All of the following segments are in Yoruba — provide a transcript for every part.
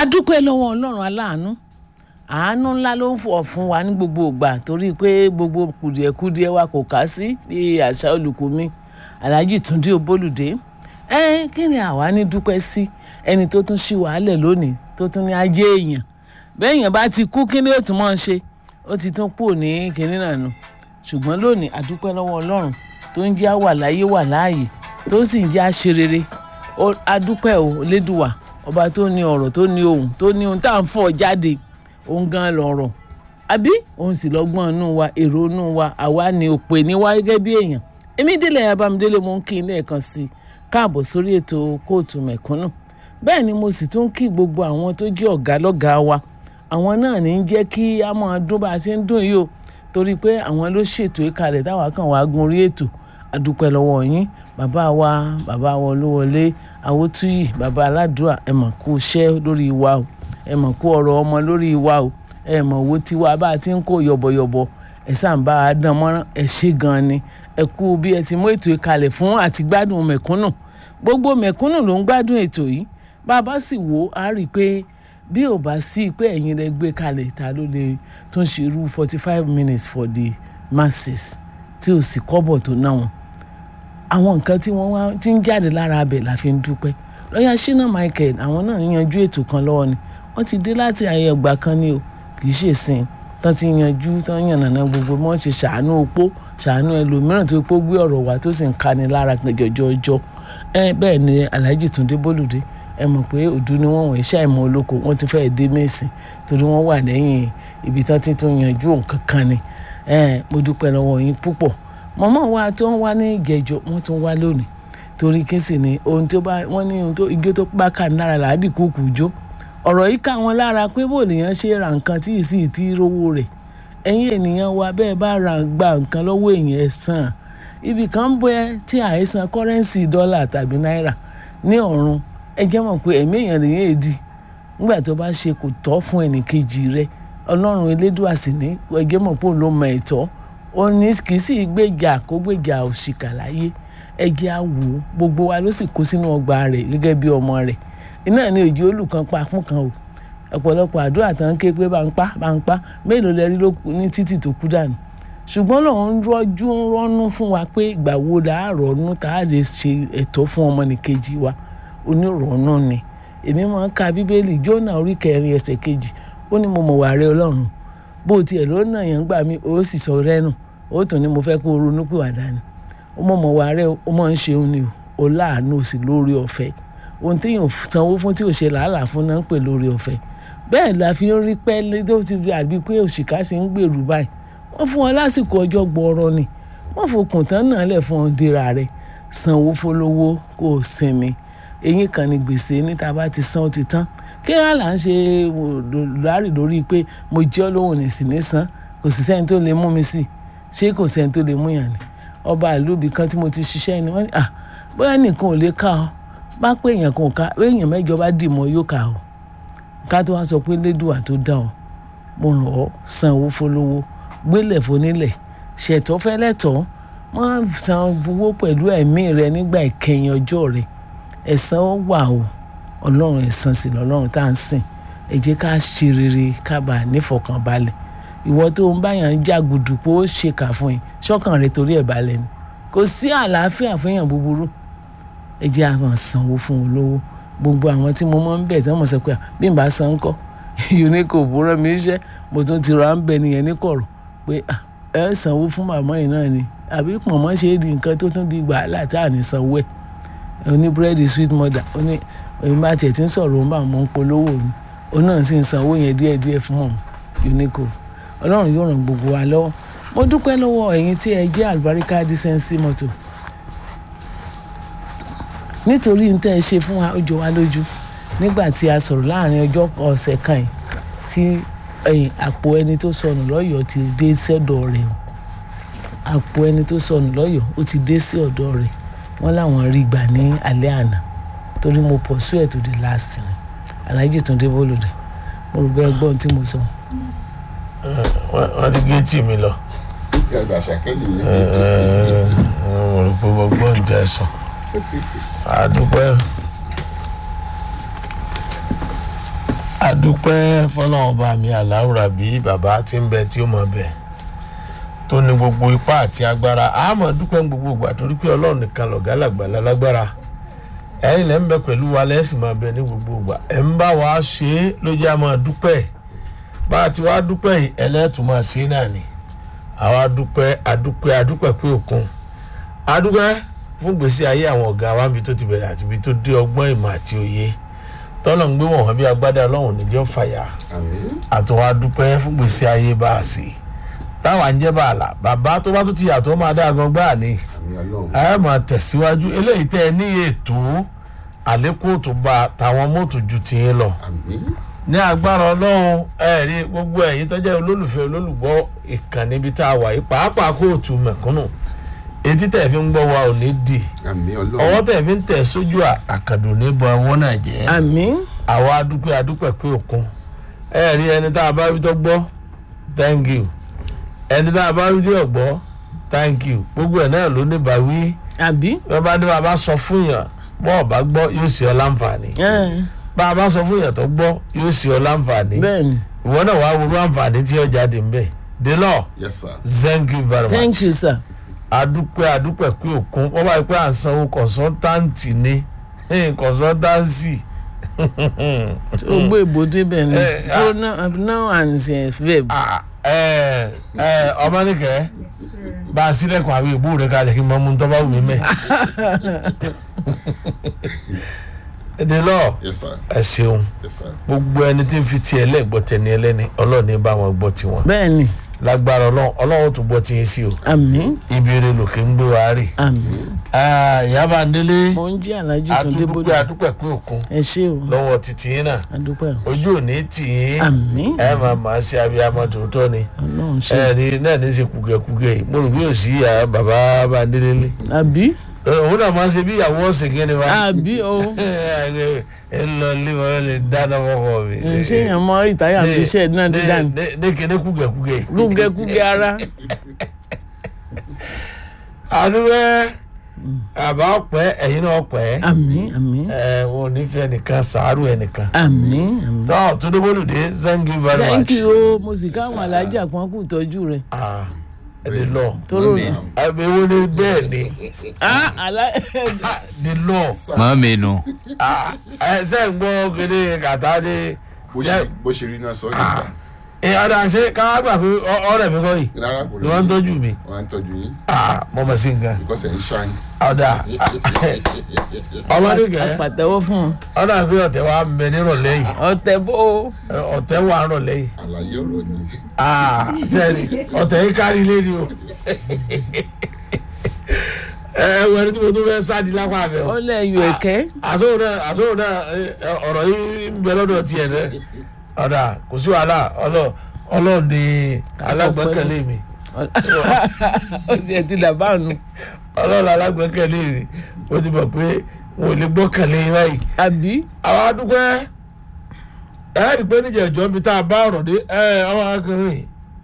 adúpẹ́ lọ́wọ́ ọlọ́run aláàánú àánú ńlá ló ń fọ̀ fún wa ní gbogbo ìgbà torí pé gbogbo kùdìẹ̀kudiẹ wa kò ká sí bí àṣà olùkọ́ mi alhaji túndé obólùdé ẹ kí ni àwa ní dúpẹ́ sí ẹni tó tún ṣì wàhálẹ̀ lónìí tó tún ní ajé èèyàn bẹ́ẹ̀yàn bá ti kú kí ni ó tún máa ń ṣe ó ti tún kú ní kinní náà nù ṣùgbọ́n lónìí adúpẹ́ lọ́wọ́ ọlọ́run tó ń jẹ́ àwà láyé wà láàyè tó sì ń jẹ́ àṣerere adúpẹ́ ò lédùwà ọba tó ní ọ̀rọ̀ tó ní ohun tó ní ohun tá à ń fọ̀ jáde òun gan lọ̀rọ̀ àbí òun sì lọ́gbọ́n inú wa èrò inú wa àwa ni òpè ní wá gẹ́gẹ́ bí èèyàn èmi délé abamidélé mo ń kí n lẹ́ẹ̀kan sí i káàbọ̀ sórí ètò kóòtù mẹ̀kúnnù bẹ́ẹ̀ ni mo sì tún kí gbogbo àwọn tó jẹ́ ọ̀gá lọ́gàá wa àwọn náà ní í jẹ́ kí a máa dún bá a ṣe ń dún yìí o torí pé àwọn ló ṣètò ìkàlẹ̀ táwa kàn wá gun orí ètò àdúpẹ́ lọ́wọ́ yín bàbá wa bàbá wa olúwọlé awótúyì bàbá aládùúrà ẹ mọ̀ kú iṣẹ́ lórí wa o ẹ mọ̀ kú ọ̀rọ̀ ọmọ lórí wa o ẹ mọ̀ owó tiwa bá a ti ń kó yọ̀bọ̀yọ̀bọ̀ ẹ sàn bá a dán mọ́rán ẹ ṣe gan ni ẹ kú bí ẹ ti mú ètò ìkàlẹ̀ fún àti gbádùn mẹ̀kúnnù gbogbo mẹ̀kúnnù ló ń gbádùn ètò yìí bàbá sì wò á rí i pé bí ò bá sí pé ẹ̀yin lẹ gbé kalẹ̀ ta ló lè tún ṣe irú forty five minutes for the masses tí ò sì kọ́bọ̀ tó ná wọn àwọn nǹkan tí wọ́n wá ti ń jáde lára abẹ̀ la fi ń dúpẹ́ lọ́yà shina michael àwọn náà yanjú ètò kan lọ́wọ́ ni wọ́n ti dé láti ayé ọgbà kan ní o kì í ṣèsìn tán ti yanjú tán yànnàná gbogbo wọ́n ṣe ṣàánú opó ṣàánú ẹlòmíràn tó pọ̀ gbé ọ̀rọ̀ wá tó sì ń kani lára jọjọjọ ẹ bẹ́ẹ̀ ni alhaji túndé bólúdé ẹ mọ̀ pé òdu ni wọ́n wọ̀ iṣẹ́ àìmọ̀ olóko wọ́n ti fẹ́ẹ́ dé mẹ́sìn torí wọ́n wà lẹ́yìn ibi tán ti tún yanjú nǹkan kan ni ẹ mo dúpẹ́ lọ́wọ́ yín púpọ̀ mọ̀mọ́ wa tó ń wá ní ìjẹ́jọ́ wọ́n tún wá lónìí torí kí sì ni ohun tó bá wọ́n ní ohun tó ijó tó bá kà ní lára làádì kúkú jó ọ̀rọ̀ yìí ká wọn lára pé bó lèèyàn ṣe ra nǹkan tí ì sì ti rówó rẹ̀ ẹ̀yin ènìyàn wa bẹ́ẹ̀ bá ra gba nǹkan lọ́wọ́ èèyàn ẹ̀ sàn ibì kan ń bẹ tí àìsàn kọ́rẹ́ǹsì dọ́là tàbí náírà ní ọ̀run ẹ jẹ́ mọ̀ pé ẹ̀mí èèyàn lèyàn èdì nígbà tó bá ṣe kò tọ́ fún ẹnìkejì rẹ̀ ọlọ́run elédùà sì ní ẹ jẹ́ mọ̀ pé òun ló mọ ẹ̀tọ́ ó ní kì í sì gbèjà kó gbèjà òṣìkà láyé ẹ jẹ́ á wò ó gbogbo wa ló sì kó sínú ọgbà rẹ̀ gẹ́gẹ́ bí ọmọ rẹ̀ iná ní òjì olùkan pa fún kan o ọ̀pọ̀lọpọ̀ àdúrà tán ké pé bá ń pa bá ń pa mélòó lẹ rí ní títì tó kú dànù ṣùgbọ́n lòun ń rọ́jú ń rọ́nú fún wa pé ìgbà wo là á rọ́nú tá a lè ṣe ẹ̀tọ́ fún ọmọnìkejì wa onírọ̀nù ni èmi máa ń ka bíbélì jónà orí kẹrin ẹsẹ̀ kejì ó ní mo mọ̀ wà rẹ ọlọ́run bó tiẹ̀ ló nà yẹn gbà mí ó sì sọ rẹ́nu ó tún ní mo fẹ́ kó o ronú pìwàdà ni ó mọ̀ mọ̀ wà rẹ ó mọ̀ ń ṣeun ni o láàánú sí lórí ọ̀fẹ́ ohun téèyàn sanwó fún tí ò ṣe làálàá fún náà ń pè lórí ọ̀fẹ́ bẹ́ẹ̀ la fi ń rí pẹ́ tó ti fi àbí pé òṣìkà ṣe ń gbèrú báyìí wọ́n fún wọn lásìkò ọjọ́ gbọ́ọ̀rọ̀ ni wọ́n fòkùn tán náà lẹ̀ fún ọ́n dira rẹ̀ sanwó fọlọ́wọ́ kó o sinmi eyín kan ní gbèsè níta bá ti san ó ti tán kí wọ́n là ń ṣe láàrì lórí pé mo jẹ́ olóhùn ní sí ní san kò sì sẹ́ni tó lè mú mi sí ṣé kò sẹ́ni tó lè mú yàn ni ọba àlùbí kan tí mo ti ṣiṣẹ́ ni wọ́n ní à bóyá nìkan ò lè ká ọ bá pé èèyàn kan ò ká èèyàn mẹ́jọ bá dì mọ́ yóò ká ọ ká tó wá sọ pé lédùà tó dá ọ mo ràn ọ́ san owó fọlọ́wọ́ gbélẹ̀ fonílẹ̀ ṣètò fẹ́lẹ́tọ̀ wọ́n san owó pẹ̀lú ẹ̀mí rẹ nígbà ìkẹyìn ọjọ́ rẹ ẹ̀san ó wà o ọlọ́run ẹ̀san sì lọ́lọ́run tá à ń sìn ẹ jẹ́ ká ṣe rere ká bá a nífọ̀kànbalẹ̀ ìwọ tó ń báyàn ń jàgùdù pé ó ṣe kà fún yín ṣọ́kàn rẹ torí ẹ̀ balẹ̀ ni kò sí àlàáfíà fún èèyàn búburú ẹ jẹ́ àwọn sanwó fún olówó gbogbo àwọn tí mo máa ń bẹ̀ tí wọ́n mọ̀ sọ pé bí n bá san ń kọ́ unicef rán mi iṣẹ́ mo tún ti ra ń bẹ nìyẹn ní kọ̀rọ̀ pé ẹ sanwó fún màmá yìí náà ni àbí pọ̀nmọ́ ṣe é di nǹkan tó tún di wàhálà tá à ní sanwó ẹ̀ oní búrẹ́dì sweet mother oní èmi bá tiẹ̀ ti ń sọ̀rọ̀ òun bá mọ̀ ń polówó mi òun náà sì ń sanwó yẹn díẹ̀díẹ̀ fún mọ̀ unicef ọlọ́run yóò ràn gbogbo wa lọ́wọ́ mo dúpẹ́ lọ́wọ́ ẹ̀yin tí ẹ jẹ́ àlùbáríkà dísẹ́ǹsì mọ́tò nítorí n tẹ́ ẹ ṣe fún wa ó jọ wá lójú nígbà tí a sọ̀rọ̀ láàrin ọjọ́ ọ̀sẹ̀ kan yìí tí ẹ̀yìn àpò ẹni tó sọnù lọ́yọ̀ọ́ ti dé sọ́dọ̀ rẹ̀ o àpò ẹni tó sọnù lọ́yọ̀ọ́ ó ti dé sí ọ̀dọ̀ rẹ̀ wọ́n láwọn rí gbà ní alẹ́ àná torí mo pursue ẹ̀ to the last ni Alhaji Túndé Bólúdé mo rò bẹ́ẹ̀ gbọ́n tí mo sọ. wọ́n ti gé tì mí lọ. yàgbà ṣàkẹ́lì mo rò pé mo gbọ́ ń jẹ sùn àdúpẹ́ adúpẹ́ fọlọ́run bá mi aláwùrà bí bàbá tí ń bẹ tí ó mọ̀ bẹ̀ tó ní gbogbo ipá àti agbára àmọ́ dúpẹ́ ní gbogbo ìgbà torí pé ọlọ́run nìkan lọ̀gá làgbàlá lágbára ẹ̀yin lẹ́ ń bẹ pẹ̀lú wa lẹ́sìn máa bẹ ní gbogbo ìgbà ẹ̀ ń bá wa ṣe é ló jẹ́ àmọ́ dúpẹ́ bá a ti wá dúpẹ́ yìí ẹlẹ́tùn máa ṣe é náà ni àwa dúpẹ́ adúpẹ́ adúpẹ́ pé òkun adúpẹ́ fún gbèsè ayé àwọn ọ̀gá wa níbi tó ti bẹ̀rẹ̀ àti ibi tó dé ọgbọ́n ìmọ̀ àti òye tọ́lọ̀ ń gbé wọ̀n wọ́n bí agbádá ọlọ́run níjọ́ fàyà àmín àtọwọ́ adúpẹ́ fún gbèsè ayé bá a sí táwa ń jẹ́ bàálà bàbá tó bá tó ti yàtọ̀ máa dá agan gbáà ní àmín ọlọ́run ẹ máa tẹ̀síwájú eléyìí tẹ́ ẹ ní ètò àlékún tó bá tàwọn mọ́tò ju tiyín lọ àmín ní agbára ọlọ́run ẹ rí gbogbo ẹ̀yin tó jẹ́ olólùfẹ́ olólùgbọ́ ìkànnì ibi tá a wà yìí pàápàá kóòtù mẹ̀kúnnù etí tẹ̀ fi ń gbọ́ wa ò ní dì àmín ọwọ́ ọlọ́run tẹ̀ fi ń tẹ̀ sójú àkàndò ní bọ ọwọ́ náà jẹ́ àmín àwa adúpẹ́ adúpẹ́ pé òkun ẹ rí ẹni tá a bá rí tó gbọ́ thank you ẹni tá a bá rí tó gbọ́ thank you gbogbo ẹ̀ náà ló ní bàwí àbí bí wọ́n bá ní bàbá sọ fún yàn bọ́ ọ̀ bá gbọ́ yóò ṣe ọ láǹfààní ẹ̀, bá a bá sọ fún yàn tó gbọ́ yóò ṣe ọ láǹfààní bẹ́ẹ̀ ni ìwọ náà wàá wúrú àǹfààní tí ó jáde ń bẹ̀ délọ yes sir thank you very much thank you sir adúpẹ́ adúpẹ́ pé òkun wọ́n bá yẹ pé à ń sanwó kọ̀ǹsọ́ntáǹtì ní kọ̀ǹsọ́ntáǹsì ó gbé ìbòdè bẹ́ẹ̀ ni Eh, ah. pronoun noun and eh, verb Ah, ẹ ẹ ọmọ nìkẹ́ bá a sílẹ̀kùn àwọn ìbú rẹ̀ kalẹ̀ kí n mọ mú tọ́ bá wù mí mẹ́. délọ yes sir ẹ ṣeun yes sir gbogbo ẹni tí ń fi tiẹ̀ lẹ́gbọ́ tẹni ẹlẹ́ni ọlọ́ọ̀ni bá wọn gbọ́ tiwọn bẹ́ẹ̀ ni lágbára ọlọ́run ọlọ́run tó gbọ́ tiyín sí o àmín ìbéèrè lòkè ń gbé wa rè. àmín ìyábà ndélé mo ń jí alájí tó dé bódò àtúndúpẹ́ àdúpẹ́ pé òkun ẹ ṣé o lọ́wọ́ títí yín náà adúpẹ́ o ojú ò ní tì yín àmín ẹ máa máa ṣe abiyamọ tòótọ́ ni ọlọ́run ṣe ẹ ní náà ní ṣe kúgẹkúgẹ yìí mo rò bí ò sí ìyá bàbá bá ndélé lé àbí òun náà máa ń ṣe bí ìyàwó ọ̀sẹ̀ gẹ́ni wa àbí o ẹ lọ lé wọn lè dáná fọkọ mi. ṣé èèyàn mọ ìtayà fi iṣẹ́ náà ti dànù ní kéde kúgẹkúgẹ. gúgẹgúgẹ ara àdúgbò àbá ọpẹ ẹyin náà ọpẹ àmín àmín ẹ wọn ò ní fi ẹnìkan sàárù ẹnìkan. àmín àmín tọ́ túndébólùdé thank you very much. thank you o mo sì káwọn alájà kan kù tọ́jú rẹ̀ ah the law tóró ni àbí wo ni bẹ́ẹ̀ ni ah alá ah the law mọ́ mi nù. ah ẹ ṣe ń gbọ́ kéde kàtá ní. bó ṣe bó ṣe rí náà sọ ní sà ẹ ọ̀dà ṣe káwá gbà pé ọ- ọ̀rẹ́ mi kọ́ yìí rárá kò ni wọ́n ń tọ́jú mi wọ́n á ń tọ́jú yín ah mo mọ̀ sí nǹkan because ẹ̀ ń ṣáìn ọ̀dà ọmọdé kẹ́ pàtẹ́wọ́ fún un ọ̀dà pé ọ̀tẹ̀ wa ń bẹ nírọ̀lẹ́ yìí ọ̀tẹ̀ bó o ẹ, ọ̀tẹ̀ wà ń rọ̀lẹ́ yìí àlàyé ọ̀rọ̀ ni ah sẹ́ni ọ̀tẹ̀ yìí kárí lédi o ẹ ẹ wẹ́n tí mo tún fẹ́ sáàdì lápá abẹ́ o. ó lẹ̀ yọ ẹ̀kẹ́ àsòwò náà àsòwò náà ẹ, ẹ, ọ̀rọ̀ yìí ń bẹ lọ́dọ̀ tiẹ̀ dẹ́ ọ̀dà kò sí wàhálà ọlọ́ ọlọ́run ni alágbẹ́kẹ̀lé mi ó sì ẹ̀ ti dàbà nù ọlọ́run alágbẹ́kẹ̀lé mi ó ti mọ̀ pé wọn ò lè gbọ́kànlé yín báyìí. àbí àwọn adúpẹ́ ẹ rí i pé níjẹ̀jọ́ mi tá a bá ọ̀rọ̀ dé ẹ ọmọ akọrin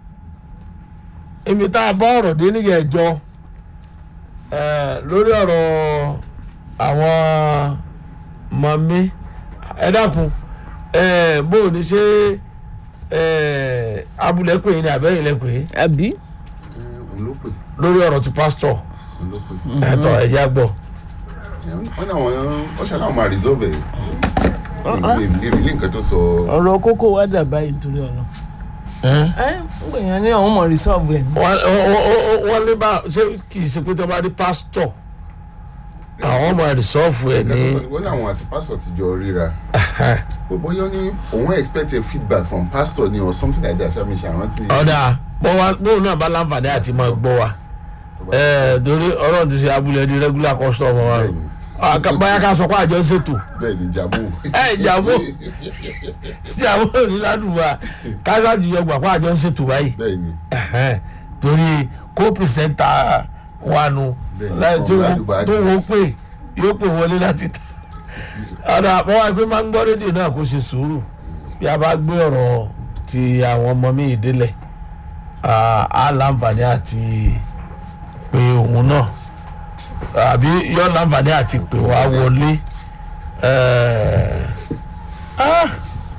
ibi tá a bá ọ̀rọ̀ dé níjẹ̀jọ́ ẹ lórí ọ̀rọ̀ àwọn mọ̀mí ẹ dákun ẹ bó o ní ṣe ẹ abúlé pè é ní abẹ́yìn lẹ pè é àbí ẹ, òun ló pè lórí ọ̀rọ̀ ti pásítọ̀ òun ló pè ẹ tọ́ ẹ já gbọ́. ẹ, wọ́n náà wọ́n wọ́n ṣàlàyé àwọn máa resolve ẹ̀ lè lè rí nǹkan tó sọ ọ̀rọ̀ kókó wá dà báyìí nítorí ọ̀nà ẹ ń gbìyànjú ní àwọn ọmọ rìsọ́ọ̀bù ẹ̀ wọ́n wọ́n- wọ́n- wọ́n ní bá ṣé kì í ṣe pé tó bá rí pásítọ̀ àwọn ọmọ rìsọ́ọ̀fù ẹ̀ ní. wọ́n ní àwọn àti pastor ti jọ ríra But bóyá ó ní òun expect a feedback from pastor ni or something like that ṣáà mi ṣàrántí ọ̀dà bọ́ wa bóun náà bá láǹfààní àti máa gbọ́ wa ẹ̀ẹ́ torí ọlọ́run ti ṣe abúlé di regular customer wa Bẹ́ẹ̀ni. Àká- bóyá ká sọ pé àjọ ń ṣètò bẹ́ẹ̀ ni jabu ẹ ìjàmbó tí àwọn òní ládùúgbà kásáàjì yọ gbà pé àjọ ń ṣètò báyìí bẹ́ẹ̀ ni Ẹ̀hẹ́n. torí kó pìrìsẹ́ńtà wa nu Bẹ́ẹ̀ni, láì tó ọ̀rọ̀ wo- àdúgbò tó àti- wo pé yóò pè wọlé láti ta ọ̀dà àpọ̀wá pé máa ń gbọ́ rédíò náà kó ṣe sùúrù bí a bá gbé ọ̀rọ̀ ti àwọn ọmọ mi ìdílẹ̀ á láǹfààní àti pé òun náà àbí yọ láǹfààní àti pè wá wọlé. Ẹ̀ẹ́, ah,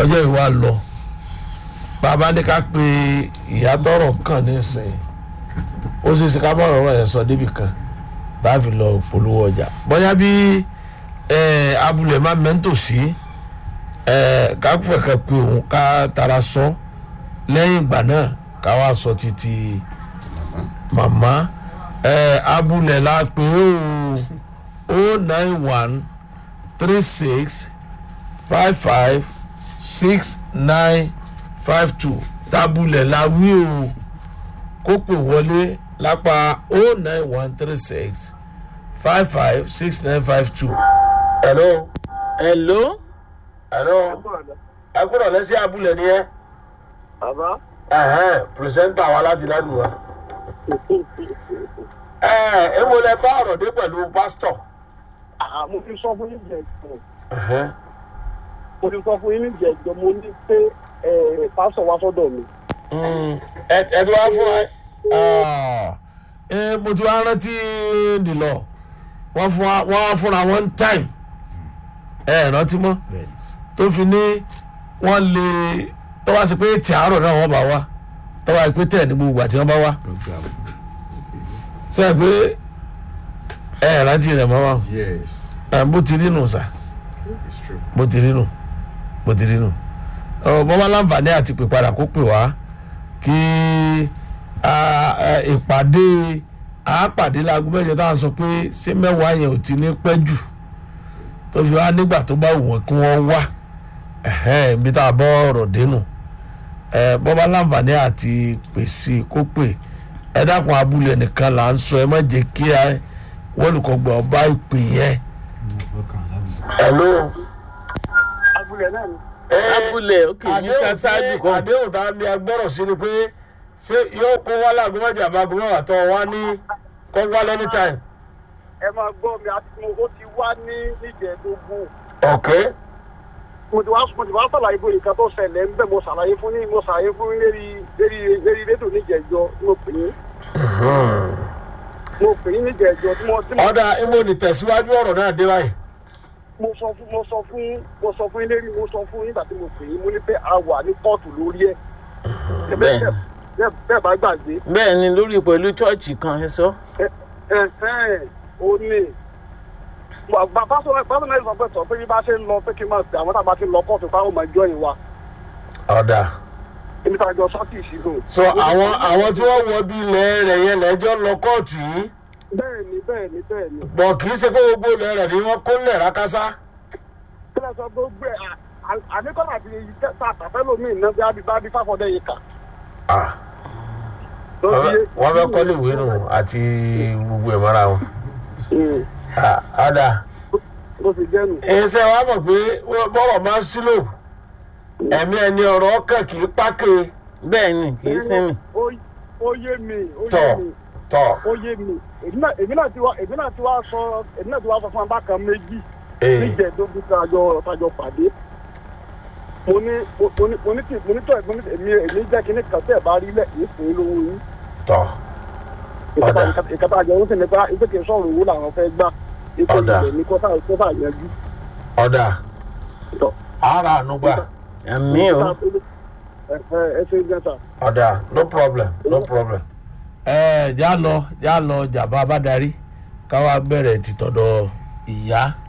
ọjọ́ ìwà lọ bàbá ní ká pe ìyá tọrọ kàn nísìnyí ó ṣe é ṣe ká bá ọ̀rọ̀ yẹn sọ débi kan bá fi lọ polówó ọjà bóyá bí ẹ, abúlé má mẹ́ńtò sí ẹ, ká fẹ́ ká pe òun ká tara sọ lẹ́yìn ìgbà náà ká wá sọ títí màmá ẹ, abúlé la pé ó o nine one three six five five six nine five two tabulẹ̀ la wí o kó pè wọlé lápá o nine one three six five five six nine five two. hello hello hello ẹ kúrò lẹ́sí abúlé ni ẹ bàbá ẹ̀hẹ́n pírẹsẹ́ńtà wa láti ládùúgbò ẹ ẹ wo lẹ bá ọ̀rọ̀ dé pẹ̀lú pásítọ̀. àá mo ti sọ fún yín jẹjọ ẹ̀hẹ́n. mo ti sọ fún yín jẹjọ mo ní pé ẹ pásọ wá sọ́dọ̀ mi ẹ ẹ ti wá fún ẹ ẹ mo ti wá rántí dìlọ wọn fún wa wọn fúnra one time ẹ ẹ rántí mọ tó fi ní wọn lè tó wá sí pé tí àárọ̀ náà wọ́n bá wá tó wá pé tẹ̀ ní gbogbo àti wọ́n bá wá sẹ́yìn pé ẹ ẹ rántí rẹ̀ mọ́ wa yes ẹ bó ti rí nù sà it's true. bó ti rí nù bó ti rí nù ọ bọ́ bá láǹfààní àti pè padà kó pè wá kí a, ẹ, ìpàdé àápàdé láago mẹ́jọ táwọn sọ pé ṣé mẹ́wàá yẹn ò ti ní pẹ́ jù tó fi wá nígbà tó bá wù wọ́n kí wọ́n wá ẹ̀hẹ́n ibi tá a bọ́ ọ̀rọ̀ dénú ẹ bọ́ bá láǹfààní àti pèsè kó pè ẹ dákun abúlé nìkan là ń sọ ẹ má jẹ́ kí wọ́n lùkọ́ gbọ́ bá ìpè yẹn. hello abúlé náà ni abúlé ok mr sadu kan àdéhùn tá a ní agbọ́rọ̀ sí ni pé ṣé yóò kó wá láago mẹ́jọ àbágo mẹ́wàá tó wá ní kó wá lẹ́ni time. ẹ máa gbọ́ mi àti mo ó ti wá ní níjẹ̀ẹ́dógún ok mo ti wá mo ti wá sàlàyé bóyá nǹkan tó ṣẹlẹ̀ ń bẹ̀ mo ṣàlàyé fún ní mo ṣàlàyé fún ní lérí lérí lérí rédíò níjẹ̀ẹ́jọ tí mo pè é mo pè é níjẹ̀ẹ́jọ tí mo tí mo ọ̀dà ibo ni tẹ̀síwájú ọ̀rọ̀ náà dé báyìí. mo sọ fún mo sọ fún mo sọ fún lérí mo sọ fún nígbà tí mo pè é mo ní pé a wà ní kóòtù lórí ẹ̀ bẹ́ẹ̀ bẹ́ẹ̀ bẹ́ẹ̀ bá gbàgbé bẹ́ẹ̀ ni lórí pẹ̀lú chọ́ọ̀chì kan ẹ sọ. ẹ̀hẹ́n ó ní bàbá sọ bàbá náà sọ pé sọ pé bí bá ṣe ń lọ pé kí n máa pè àwọn tàbá ti lọ kóòtù fáwọn ọmọ ìjọ ìwà ọ̀dà èmi tàbí jọ sọ́ọ̀tì ìṣirò. so àwọn àwọn tí wọ́n wọ bí ilẹ̀ rẹ̀ yẹn lẹ́jọ́ lọ kóòtù yìí bẹ́ẹ̀ ni bẹ́ẹ̀ ni bẹ́ẹ̀ ni bọ̀ kì í ṣe pé gbogbo ilẹ̀ rẹ̀ ni wọ́n kó lẹ̀ rákásá. kí ló sọ gbogbo ẹ̀ àníkọ́nà àti tá a tàfẹ́ lómi iná bí abí bá bí fáfọ́dẹ́ yìí kà. Ah, wọ́n fẹ́ kọ́lé ìwé nù àti gbogbo ẹ̀ mọ́ra wọn. Ah, ọ̀dà ló fi jẹ́nu. iṣẹ́ wa mọ̀ pé bọ́rọ̀ máa ń sílò ẹ̀mí ẹni ọ̀rọ̀ ọkàn kì í pákè bẹ́ẹ̀ ni kì í sinmi. ó yé mi ó tọ̀ yé mi tọ̀ ó yé mi èmi náà èmi náà ti wá èmi náà ti wá sọ èmi náà ti wá sọ fún abákan méjì ee níjẹ̀ẹ́dógún tájọ tájọ pàdé mo ní mo ní mo ní tí mo ní tọ́ ẹ̀ mo ní èmi èmi jẹ́ kí ní kan tẹ́ ẹ̀ bá rí lẹ̀ yìí fún yín lówó yín tọ̀ Ọ̀dà. ìkàtà àjọ ń sìn nípa ìpè kì í sọ̀rọ̀ owó làwọn fẹ́ gbà ìpè Ọ̀dà. ìpè ní kọ́tà kọ́tà yanjú. ọ̀dà tọ̀ ara ànúgbà àmì o ẹ ẹ ẹ ṣe gẹ́ta. ọ̀dà no problem no problem. ẹ já lọ já lọ jàmbá bá darí káwá bẹ̀rẹ̀ títọ́dọ̀ ìyá